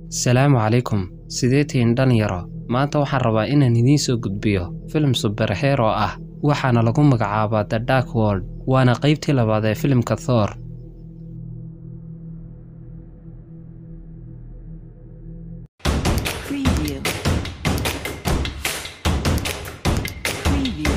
salaamu calaykum sidee tihiin dhalinyaro maanta waxaan rabaa inaan idiin soo gudbiyo filim suberhero ah waxaana lagu magacaabaa the dark world waana qaybtii labaad ee filimka thor Preview. Preview.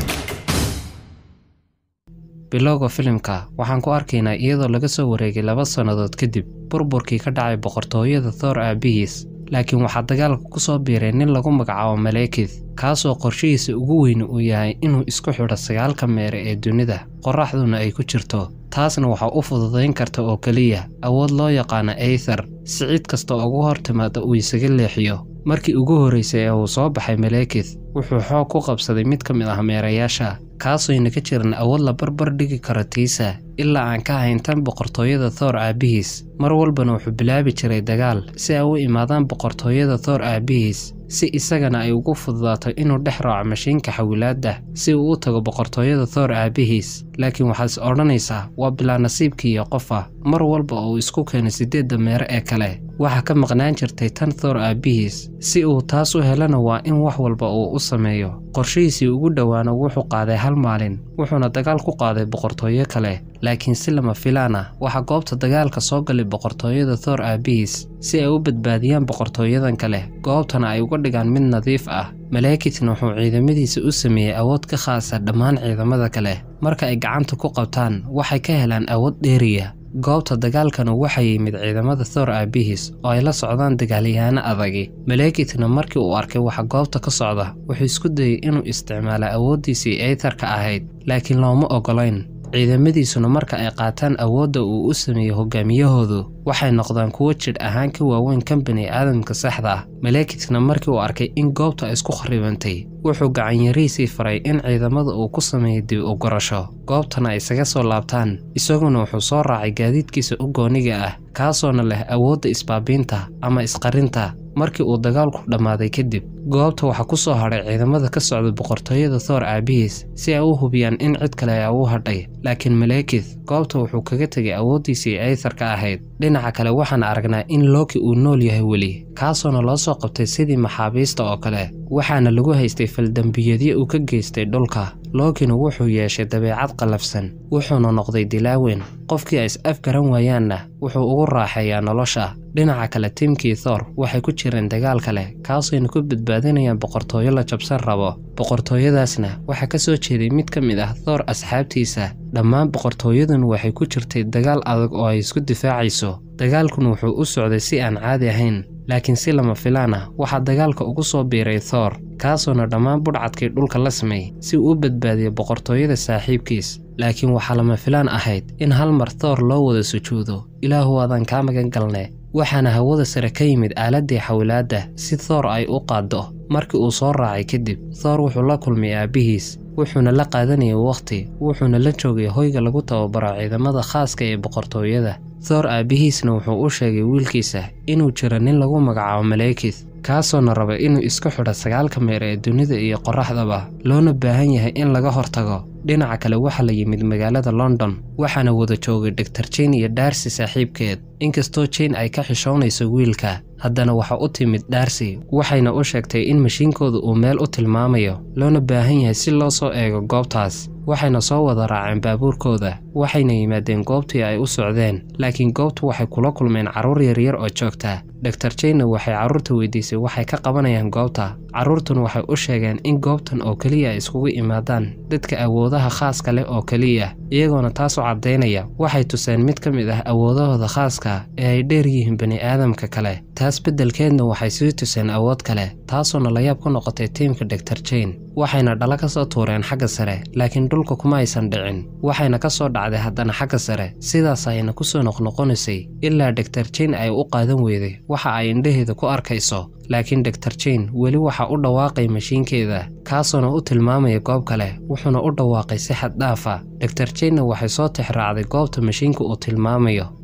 bilowga filimka waxaan ku arkaynaa iyadoo laga soo wareegay laba sannadood kadib burburkii ka dhacay boqortooyada thor aabihiis laakiin waxaa dagaalka ku soo biiray nin lagu magacaabo malekith kaasoo qorshihiisa ugu weyn uu yahay inuu isku xidho sagaalka meere ee dunida qorraxduna ay ku jirto taasna waxaa u fududayn karta oo keliya awood loo yaqaano aether si cid kasta ugu hor timaada uu isaga leexiyo markii ugu horraysay ee uu soo baxay malekith wuxuu xoog ku qabsaday mid ka mid ah meerayaasha kaasooyna ka jiran awood la barbar dhigi karo tiisa ilaa aan ka hayn tan boqortooyada thor aabihiis mar walbana wuxuu bilaabi jiray dagaal si ay u imaadaan boqortooyada thor aabihiis si isagana ay ugu fududaato inuu dhex raaco mashiinka xawilaadda si uu u tago boqortooyada thor aabihiis laakiin waxaad is odhanaysaa waa bilaa nasiibkiiyo qofa mar walba oo uu isku keeno siddeedda meere ee kale waxaa ka maqnaan jirtay tan thor aabihiis si uu taas u helana waa in wax walba uu u sameeyo qorshihiisii ugu dhowaana wuxuu qaaday hal maalin wuxuuna dagaal ku qaaday boqortooyo kale laakiin si lama filaan ah waxaa goobta dagaalka soo galay boqortooyada thor aabihiis si ay u badbaadiyaan boqortooyadan kale goobtana ay uga dhigaan mid nadiif ah malekithna wuxuu ciidamadiisa u sameeyey awood ka khaasa dhammaan ciidamada kale marka ay gacanta ku qabtaan waxay ka helaan awood dheeriya goobta dagaalkana waxaa yimid ciidamada thor aabihiis oo ay la socdaan dagaalyahaano adagi malekithna markii uu arkay waxa goobta ka socda wuxuu isku dayey inuu isticmaalo awooddiisii eytarka ahayd laakiin looma ogolayn ciidamadiisuna marka ay qaataan awoodda uu u sameeyey hogaamiyahoodu waxay noqdaan kuwo jidh ahaan ka waaweyn kan bani aadamka saxda ah malekithna markii uu arkay in goobta ay isku kharibantay wuxuu gacanyarihiisii faray in ciidamada uu ku sameeyo dib u gorasho goobtana ay isaga soo laabtaan isaguna wuxuu soo raacay gaadiidkiisa u gooniga ah kaasoona leh awoodda isbaabiinta ama isqarinta markii uu dagaalku dhammaaday kadib goobta waxaa ku soo hadhay ciidamada ka socda boqortooyada thor aabihiis si ay u hubiyaan in cid kale ay u hadhay laakiin malekith goobta wuxuu kaga tegay awooddiisii aytharka ahayd dhinaca kale waxaan aragnaa in loki uu nool yahay weli kaasoona loo soo qabtay sidii maxaabiista oo kale waxaana lagu haystay faldembiyadyo uu ka geystay dhulka lokina wuxuu yeeshay dabeecad qallafsan wuxuuna noqday dilaaweyn qofkii ay is afgaran waayaanna wuxuu ugu raaxeeyaa nolosha dhinaca kale tiimkii thor waxay ku jireen dagaal kale kaasayna ku badbaadinayaan boqortooyo la jabsan rabo boqortooyadaasna waxaa ka soo jeeday mid ka mid ah thor asxaabtiisa dhammaan boqortooyaduna waxay ku jirtay dagaal adag oo ay isku difaacayso dagaalkuna wuxuu u socday si aan caadi ahayn laakiin si lama filaan ah waxaa dagaalka ugu soo biiray thor kaasoona dhammaan budhcadkii dhulka la samay si uu u badbaadiyo boqortooyada saaxiibkiis laakiin waxaa lama filaan ahayd in hal mar thor loo wada sujuudo ilaahu waadaan kaa magan galne waxaana hawada sare ka yimid aaladdii xawilaadda si thor ay u qaaddo markii uu soo raacay kadib thor wuxuu la kulmay aabbihiis wuxuuna la qaadanayay wakhti wuxuuna la joogay hoyga lagu tababaro ciidamada khaaska ee boqortooyada thor aabbihiisna wuxuu u sheegay wiilkiisa inuu jiro nin lagu magacaabo malekith kaasoona raba inuu isku xidho sagaalka meer ee dunida iyo qorraxdaba loona baahan yahay in laga hortago dhinaca kale waxaa la yimid magaalada london waxaana wada joogay dor jane iyo darsi saaxiibkeed inkastoo jane ay ka xishoonayso wiilka haddana waxa u timid darsi waxayna u sheegtay in mashiinkooda uu meel u tilmaamayo loona baahan yahay si loo soo eego goobtaas waxayna soo wada raaceen baabuurkooda waxayna yimaadeen goobtii ay u socdeen laakiin goobtu waxay kula kulmeen carruur yaryar oo joogta dor janena waxay carruurta weydiisay waxay ka qabanayaan goobta carruurtuna waxay u sheegeen in goobtan oo keliya ay iskugu imaadaan dadka awoodaha khaaska leh oo keliya iyagoona taas u caddaynaya waxay tuseen mid ka mid ah awoodahooda khaaska ee ay dheer yihiin bani aadamka kale taas beddelkeedna waxay sii tuseen awood kale taasoona layaab ku noqotay tiimka dor jane waxayna dhala ka soo tuureen xagga sare laakiin dhulka kuma aysan dhicin waxayna ka soo dhacday haddana xagga sare sidaas ayna ku soo noqnoqonaysay ilaa dor jane ay u qaadan weyday waxa ay indhaheeda ku arkayso laakiin dor jane weli waxa u dhawaaqay mashiinkeeda kaasoona u tilmaamaya goob kale wuxuuna u dhawaaqay si xad dhaafa dor janena waxay soo tixraacday goobta mashiinka uu tilmaamayo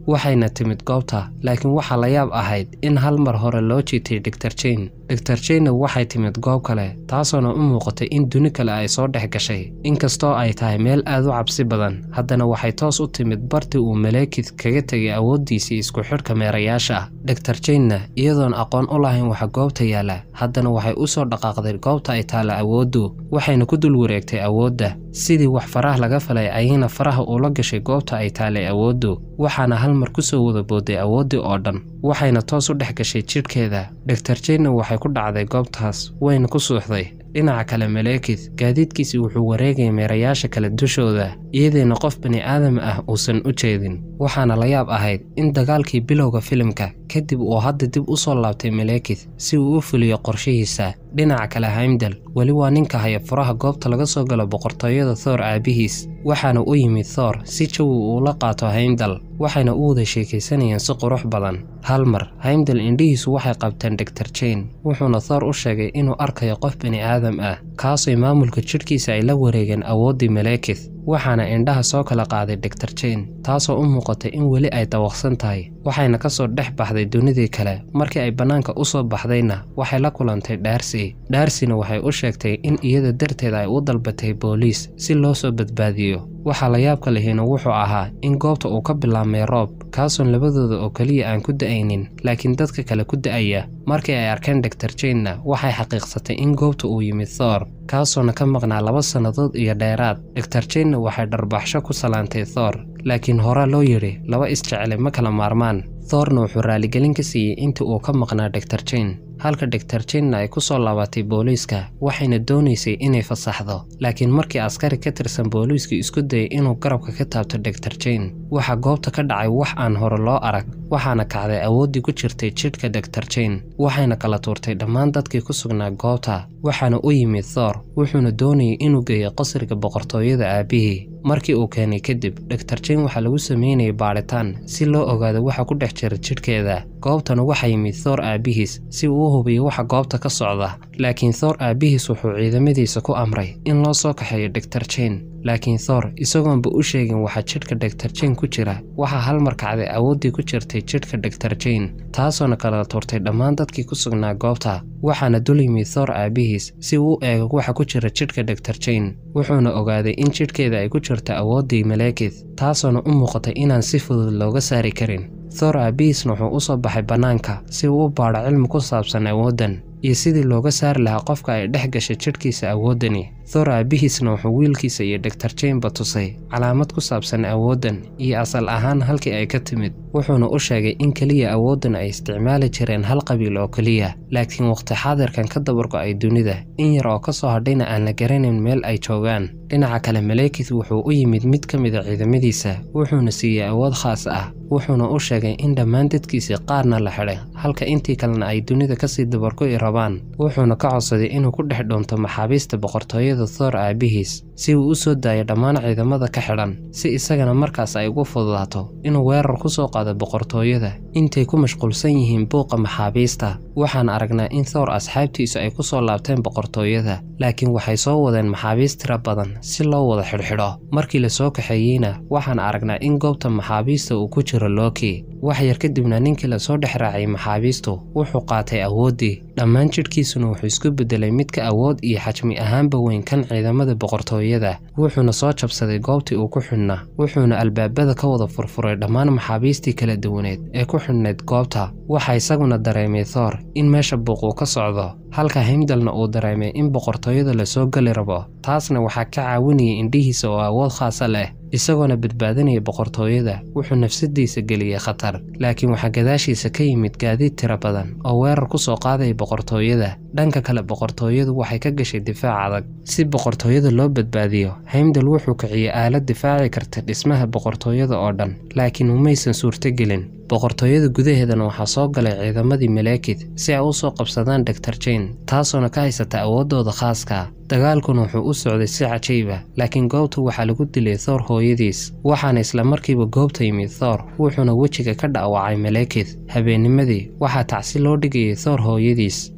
waxayna timid goobta laakiin waxaa la yaab ahayd in hal mar hore loo jiitay dor jane dor janna waxay timid goob kale taasoona u muuqatay in duni kale ay soo dhex gashay inkastoo ay tahay meel aad u cabsi badan haddana waxay toos u timid bartii uu maleekid kaga tegay awooddiisii isku xidhka meerayaasha dor janna iyadoon aqoon u lahayn waxa goobta yaalla haddana waxay u soo dhaqaaqday goobta ay taalla awooddu waxayna ku dul wareegtay awoodda sidii wax faraha laga falay ayayna faraha ula gashay goobta ay taallay awooddu waxaana hal mar ku soo wada booday awooddii oo dhan waxayna toos u dhex gashay jidhkeeda dor janna waxay ku dhacday goobtaas wayna ku suuxday dhinaca kale maleekid gaadiidkiisii wuxuu wareegayay meerayaasha kale dushooda iyadeena qof bani aadam ah uusan u jeedin waxaana la yaab ahayd in dagaalkii bilowga filimka kadib uu hadda dib u soo laabtay maleekid si uu u fuliyo qorshihiisa dhinaca kale haymdal weli waa ninka haya furaha goobta laga soo galo boqortooyada thoor aabihiis waxaana u yimid thoor si jawi uula qaato haymdal waxayna u wada sheekaysanayeen si qurux badan hal mar haymdal indhihiisu waxay qabteen dor jane wuxuuna thoor u sheegay inuu arkayo qof bani aadam ah kaasoo maamulka jidhkiisa ay la wareegeen awooddii maleekid waxaana indhaha soo kala qaaday dor jane taasoo u muuqatay in weli ay dawaqsan tahay waxayna ka soo dhex baxday dunidii kale markii ay bannaanka u soo baxdayna waxay la kulantay dhaarsi dhaarsina waxay u sheegtay in iyada darteed ay u dalbatay booliis si loo soo badbaadiyo waxaa la yaabka lihina wuxuu ahaa in goobta uu ka bilaabmay roob kaasoon labadooda oo keliya aan ku da'aynin laakiin dadka kale ku da'aya markii ay arkeen dor janna waxay xaqiiqsatay in goobta uu yimid thoor kaasoona ka maqnaa laba sannadood iyo dheeraad dor janna waxay dharbaxsho ku salaantay thoor laakiin horaa loo yidhi laba isjecele ma kala maarmaan thoorna wuxuu raaligelin ka siiyey intii uu ka maqnaa dor jane halka dor janna ay ku soo laabatay booliiska waxayna doonaysay inay fasaxdo laakiin markii askari ka tirsan booliisku isku dayay inuu garabka ka taabto dor jane waxaa goobta ka dhacay wax aan hore loo arag waxaana kacday awooddii ku jirtay jidhka dor jane waxayna kala tuurtay dhammaan dadkii ku sugnaa goobta waxaana u yimid thoor wuxuuna doonayay inuu geeyo qasriga boqortooyada aabihii markii uu keenay kadib dor jane waxaa lagu sameynayay baadhitaan si loo ogaado waxa ku dhex jira jidhkeeda goobtana waxaa yimid thoor aabihiis si uu u hubiyo waxa goobta ka socda laakiin thoor aabihiis wuxuu ciidamadiisa ku amray in loo soo kaxeeyo dor jane laakiin thoor isagoonba u sheegin waxa jidhka dor jane ku jira waxaa hal mar kacday awooddii ku jirtay jidhka dor jane taasoona kala tuurtay dhammaan dadkii ku sugnaa goobta waxaana dul yimid thoor aabihiis si uu u eego waxa ku jira jidhka dor jane wuxuuna ogaaday in jidhkeeda ay ku jirto awooddii maleekid taasoona u muuqatay inaan si fudud looga saari karin thoor aabihiisna wuxuu u soo baxay bannaanka si uu u baadho cilmi ku saabsan awooddan iyo sidii looga saari lahaa qofka ay dhex gashay jidhkiisa awooddani thoor aabihiisna wuxuu wiilkiisa iyo dor janeba tusay calaamad ku saabsan awooddan iyo asal ahaan halkii ay ka timid wuxuuna u sheegay in keliya awooddan ay isticmaali jireen hal qabiil oo keliya laakiin waqti xaadirkan ka dabargo-ay dunida in yar oo ka soo hadhayna aan la garanayn meel ay joogaan dhinaca kale maleekid wuxuu u yimid mid ka mida ciidamadiisa wuxuuna siiyey awood khaas ah wuxuuna u sheegay in dhammaan dadkiisii qaarna la xidhay halka intii kalena ay dunida kasii dabargo'i rabaan wuxuuna ka codsaday inuu ku dhex dhoonto maxaabiista boqortooyada thoor aabihiis si uu u soo daayo dhammaan ciidamada ka xidhan si isagana markaas ay ugu fududaato inuu weerar ku soo qaado boqortooyada intay ku mashquulsan yihiin buuqa maxaabiista waxaan aragnaa in thoor asxaabtiisu ay ku soo laabteen boqortooyada laakiin waxay soo wadeen maxaabiist tira badan si loo wada xidhxidho markii la soo kaxeeyeyna waxaan aragnaa in goobta maxaabiista uu ku jiro looki wax yar kadibna ninkii lasoo dhex raacay maxaabiistu wuxuu qaatay awooddii dhammaan jidhkiisuna wuxuu isku beddelay midka awood iyo xajmi ahaanba weyn kan ciidamada boqortooyada wuxuuna soo jabsaday goobtii uu ku xidhnaa wuxuuna albaabada ka wada furfuray dhammaan maxaabiistii kala duwaneed ee ku xidhnayd goobta waxaa isaguna dareemay thoor in meesha buuq uu ka socdo halka himdalna uu dareemay in boqortooyada lasoo geli rabo taasna waxaa ka caawinayay indhihiisa oo awood khaasa leh isagoona badbaadinaya boqortooyada wuxuu nafsadiisa geliyey khatar laakiin waxaa gadaashiisa ka yimid gaadiid tira badan oo weerar ku soo qaadaya boqortooyada dhanka kale boqortooyadu waxay ka gashay difaac adag si boqortooyada loo badbaadiyo heimdal wuxuu kiciyey aalad difaaci karta dhismaha boqortooyada oo dhan laakiin umaysan suurtogelin boqortooyada gudaheedana waxaa soo galay ciidamadii maleekid si ay u soo qabsadaan dor jane taasoona ka haysata awooddooda khaaska dagaalkuna wuxuu u socday si cajiiba laakiin goobta waxaa lagu dilay thoor hooyadiis waxaana isla markiiba goobta yimid thoor wuxuuna wejiga ka dha'wacay maleekid habeennimadii waxaa tacsi loo dhigayay thoor hooyadiis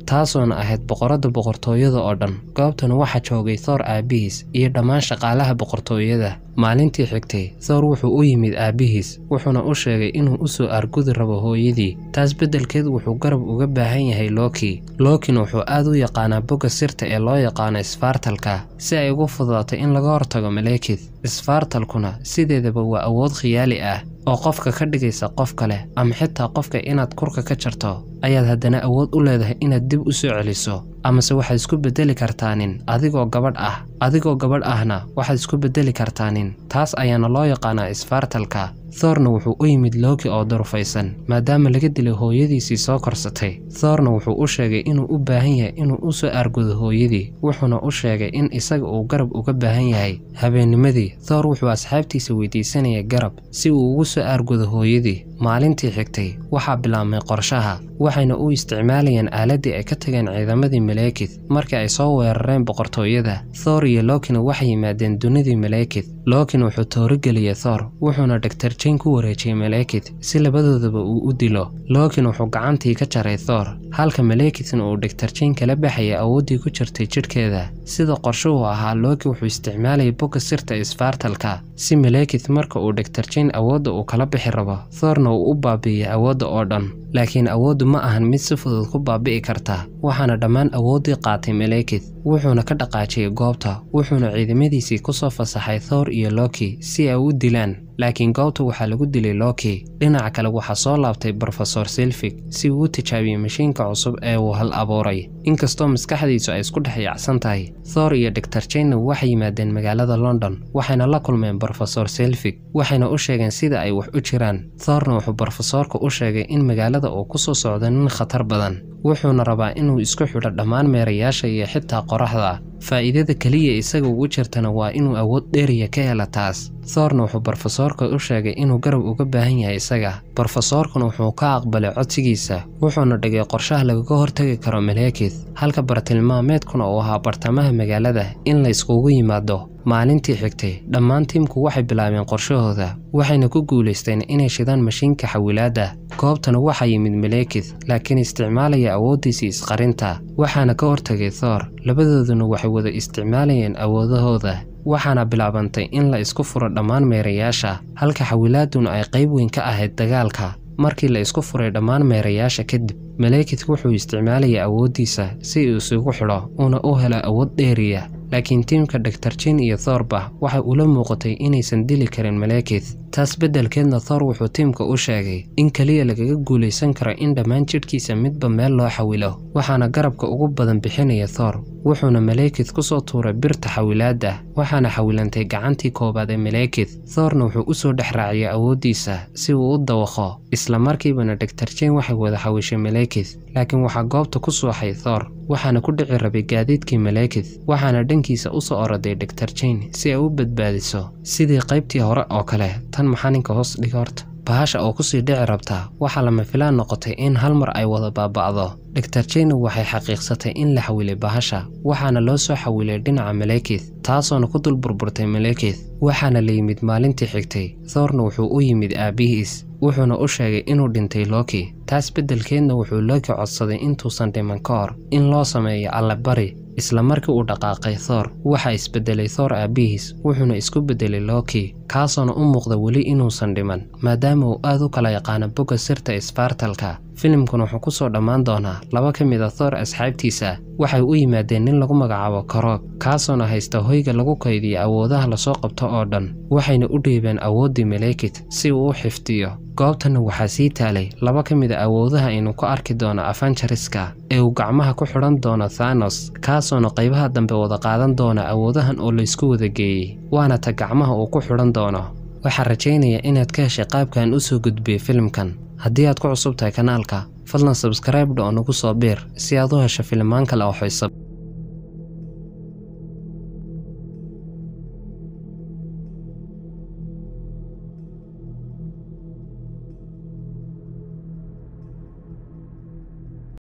taasoona ahayd boqoradda boqortooyada oo dhan goobtana waxaa joogay thoor aabbihiis iyo dhammaan shaqaalaha boqortooyada maalintii xigtay thoor wuxuu u yimid aabbihiis wuxuuna u sheegay inuu u soo argudi rabo hooyadii taas beddelkeed wuxuu garab uga baahan yahay loki lokina wuxuu aad u yaqaanaa bogga sirta ee loo yaqaano isfaartalka si ay ugu fududaato in laga hortago malekith isfaartalkuna sideedaba waa awood khiyaali ah oo qofka ka dhigaysa qof kale ama xitaa qofka inaad kurka ka jarto ayaad haddana awood u leedahay inaad dib u soo celiso amase waxaad isku beddeli kartaanin adigoo gabadh ah adigoo gabadh ahna waxaad isku beddeli kartaanin taas ayaana loo yaqaanaa isfaartalka thoorna wuxuu u yimid looki oo durufaysan maadaama laga dilay hooyadiisii soo korsatay thoorna wuxuu u sheegay inuu u baahan yahay inuu u soo aargudo hooyadii wuxuuna u sheegay in isaga uu garab uga baahan yahay habeennimadii thoor wuxuu asxaabtiisa weydiisanaya garab si uu ugu soo aargudo hooyadii maalintii xigtay waxaa bilaabmay qorshaha waxayna u isticmaalayeen aaladdii ay ka tageen ciidamadii malekith markii ay soo weerareen boqortooyada thoor iyo lokina waxay yimaadeen dunidii malekith lokin wuxuu toorigeliyey thoor wuxuuna dhagtar jayn ku wareejiyey malekith si labadoodaba uu u dilo lokin wuxuu gacantii ka jaray thoor halka malekithna uu dhagtar jayn kala baxayay awooddii ku jirtay jidhkeeda sida qorshuhu ahaa loki wuxuu isticmaalayay bogga sirta isfaartalka si malekith marka uu dhagtar jayn awoodda uu kala bixi rabo thoorna uu u baabi'iyey awoodda oo dhan laakiin awooddu ma ahan mid si fudud ku baabi'i karta waxaana dhammaan awooddii qaatay malekith wuxuuna ka dhaqaajiyey goobta wuxuuna ciidamadiisii ku soo fasaxay thoor iyo loki si ay u dilaan laakiin goobta waxaa lagu dilay loki dhinaca kale waxaa soo laabtay brofesor silfig si uu u tijaabiyey mashiinka cusub ee uu hal abuuray inkastoo maskaxdiisu ay isku dhex yaacsan tahay thoor iyo dhaktar jaynna waxay yimaadeen magaalada london waxayna la kulmeen brofesor silfig waxayna u sheegeen sida ay wax u jiraan thoorna wuxuu brofesoorka u sheegay in magaalada uu ku soo socdo nin khatar badan wuxuuna rabaa inuu isku xidho dhammaan meerayaasha iyo xitaa qoraxda faa'iidada keliya isaga ugu jirtana waa inuu awood dheeriya ka hela taas thoorna wuxuu brofesoorka u sheegay inuu garab uga baahan yahay isaga brofesoorkuna wuxuu ka aqbalay codsigiisa wuxuuna dhigay qorshaha lagaga hortagi karo malekith halka bartilmaameedkuna uu ahaa bartamaha magaalada in la iskugu yimaado maalintii xigtay dhammaan tiimku waxay bilaabeen qorshahooda waxayna ku guulaysteen inay shidaan mashiinka xawilaadda goobtana waxaa yimid malekith laakiin isticmaalaya awooddiisii isqarinta waxaana ka hortagay thoor labadooduna waxay wada isticmaalayeen awoodahooda waxaana bilaabantay in la isku furo dhammaan meerayaasha halka xawilaaduna ay qayb weyn ka ahayd dagaalka markii la isku furay dhammaan meerayaasha kadib malekith wuxuu isticmaalayay awooddiisa si uu isugu xidho uuna u helo awood dheeriya laakiin tiimka dhaktar jin iyo thoorba waxay ula muuqatay inaysan dili karin malekith taas beddelkeedna thoor wuxuu tiimka u sheegay in keliya lagaga guulaysan karo in dhammaan jidhkiisa midba meel loo xawilo waxaana garabka ugu badan bixinaya thoor wuxuuna malekith ku soo tuuray birta xawilaadda waxaana xawilantay gacantii koowaad ee malekith thoorna wuxuu u soo dhex raaciyay awooddiisa si uu u dawaqo isla markiibana dhaktar jin waxay wada xawishay malekith laakiin waxaa goobta ku suuxay thoor waxaana ku dhici rabay gaadiidkii malekith waxaana dhankiisa u soo oroday dhaktar jain si ay u badbaadiso sidii qaybtii hore oo kale tan maxaninka hoos dhiga horta bahasha oo kusii dhici rabtaa waxaa lama filaan noqotay in hal mar ay wada baaba'do dhaktar jaina waxay xaqiiqsatay in la xawilay bahasha waxaana loo soo xawilay dhinaca malekith taasoona ku dul burburtay malekith waxaana la yimid maalintii xigtay thoorna wuxuu u yimid aabbihiis wuxuuna u sheegay inuu dhintay loki taas beddelkeedna wuxuu loki codsaday intuusan dhiman ka hor in loo sameeyo allabari isla markii uu dhaqaaqay thoor waxaa isbeddelay thoor aabbihiis wuxuuna isku beddelay loki kaasoona u muuqda weli inuusan dhiman maadaama uu aad u kala yaqaano bogga sirta isfaartalka filimkuna wuxuu ku soo dhammaan doonaa laba ka mid a thoor asxaabtiisa waxay u yimaadeen nin lagu magacaabo karoog kaasoona haysta hoyga lagu kaydiyo awoodaha lasoo qabto oo dhan waxayna u dhiibeen awooddii malekith si uu u xifdiyo goobtanna waxaa sii taalay laba ka mid a awoodaha aynu ku arki doono afanjariska ee uu gacmaha ku xidhan doono thanos kaasoona qaybaha dambe wada qaadan doona awoodahan oo laysku wada geeyey waana ta gacmaha uu ku xidhan doono waxaan rajaynayaa inaad ka heshay qaabkan u soo gudbiyey filimkan haddii aad ku cusub tahay kanaalka fadlan sabskraibe dha oo nagu soo biir si aad u hesho filimaan kale oo xiiso